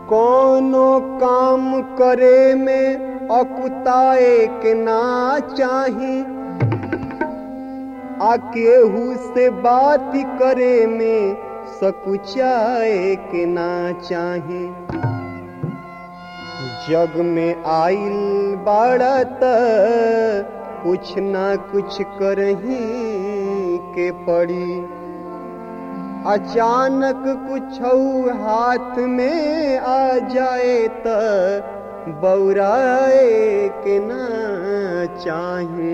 कोनो काम करे में अकुताए के ना चाही आ केहू से बात करे में सकुचाए के ना चाही जग में आइल बाड़त कुछ ना कुछ करही के पड़ी अचानक कुछ हाथ में आ जाए त बौराए के ना चाही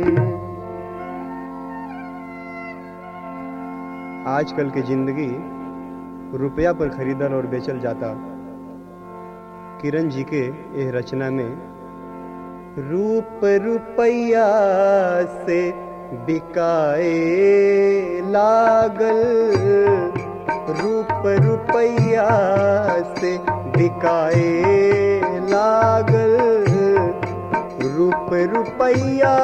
आजकल की जिंदगी रुपया पर खरीदल और बेचल जाता किरण जी के यह रचना में रूप रुपया से बिकाए लागल रूप रुपया से बिकाए लागल रूप रुपया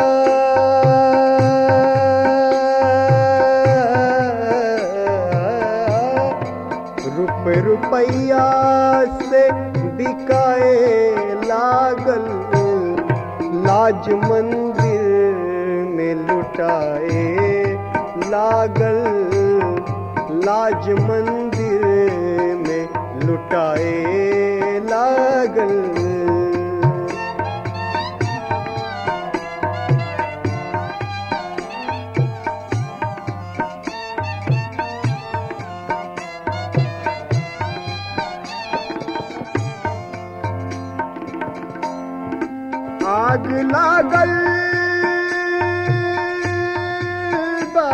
रूप रुपया से बिकाए लागल लाज मंदिर में लुटाए लागल लाज मंदिर में लुटाए लागल आग लागल बा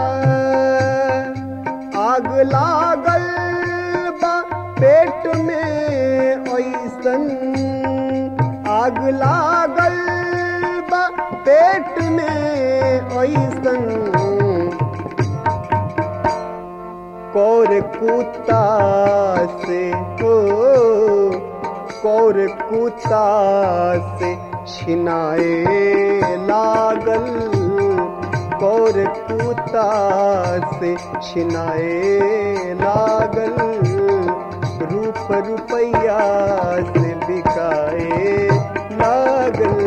आग लागल बा पेट में ऐसन आग लागल बा पेट में ऐसन कौर कुत्ता से हो कौर कुत्ता से छिनाए लागल कौर कुत्ता से छिनाए लागल रूप रुपया से बिकाए लागल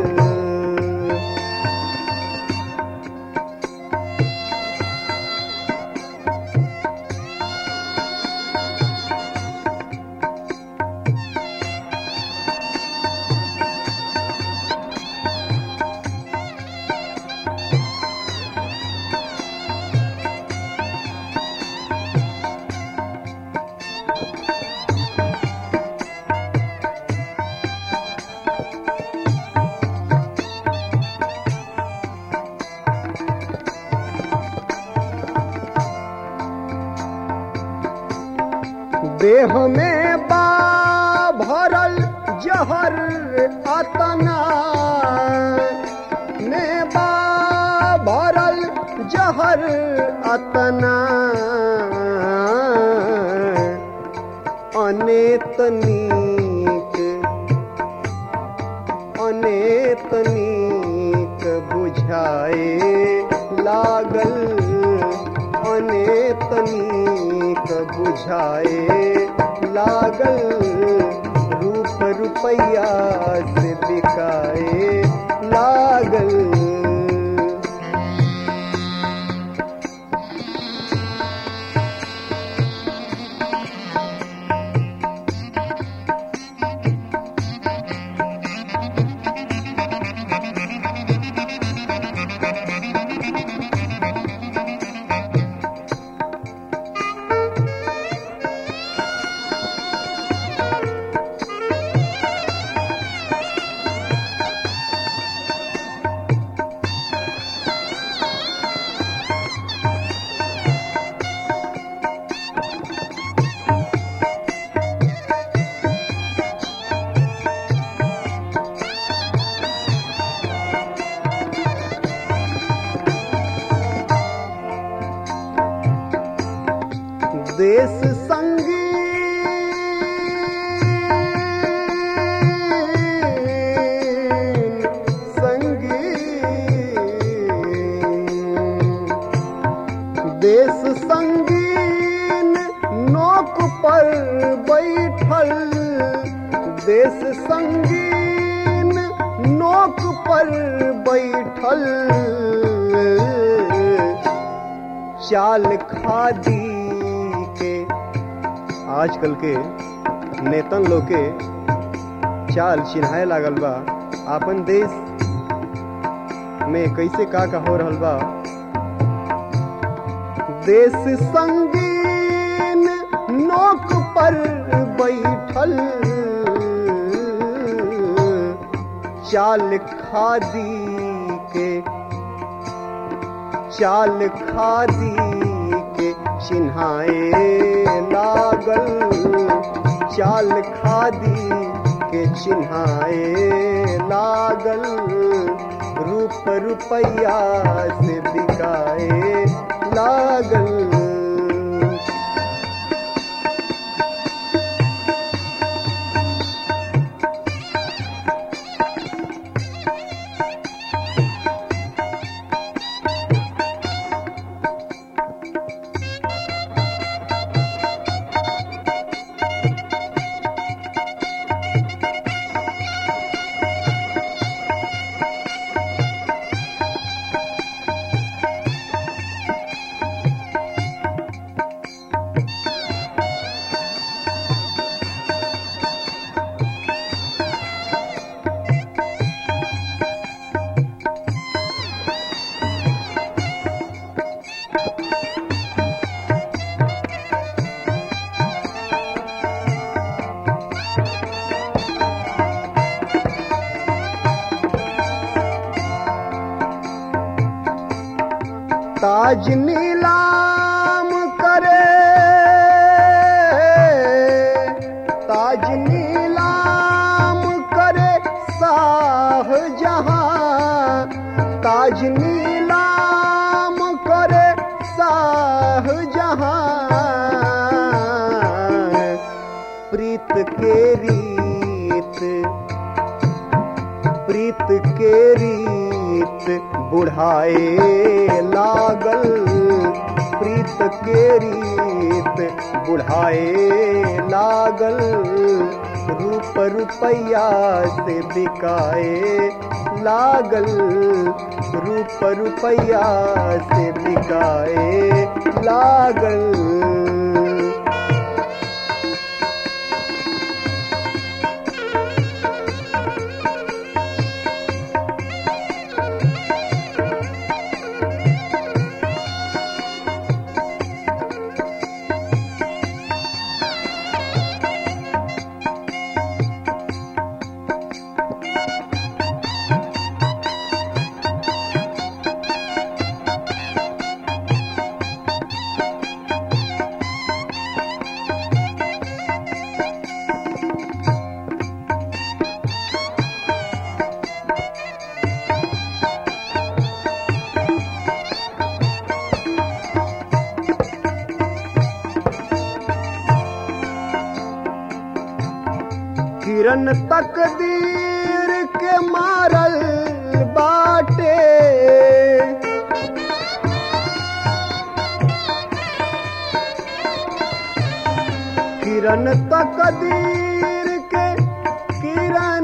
देह में बा भरल जहर अतना में बा भरल जहर अतना अनेत नीक अनेत नीक बुझाए लागल अनेत नीक बुझाए लागल रूप रुपया से बिकाए लागल देश संगी संगी देश संगीन नोक पर बैठल देश संगीन नोक पर बैठल चाल खादी के आजकल के नेतन लोग के चाल चिन्हाए लागल बा आपन देश में कैसे का का हो रहल बा देश संगीन नोक पर बैठल चाल खादी के चाल खादी के चिन्हाए लागल चाल खादी के चिन्हाए लागल रूप रुपैया से बिकाए लागल ताज नीलाम करे ताज नीलाम करे साह जहां ताज नीलाम करे साह जहां प्रीत के रीत प्रीत के रीत बुढ़ाए लागल प्रीत के रीत बुढ़ाए लागल रूप रुपैया से बिकाए लागल रूप रुपैया से बिकाए लागल किरण तकदीर के मारल बाटे किरण तकदीर के किरण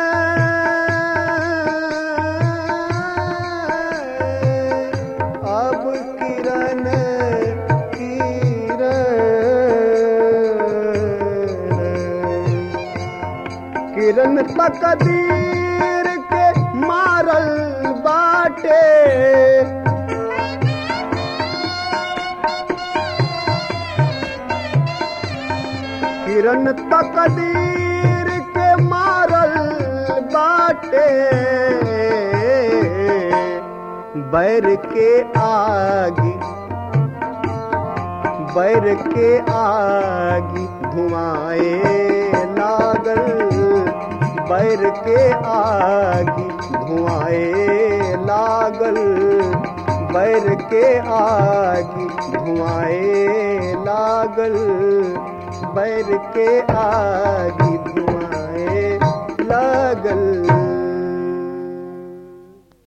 अब किरण किरण किरण तकदीर के मारल बाटे किरण तकदीर के मारल बाटे बैर के आगी बैर के आगी धुआए लागल बैर के आगी धुआए लागल बैर के आगी धुआए लागल बैर के आगी धुआए लागल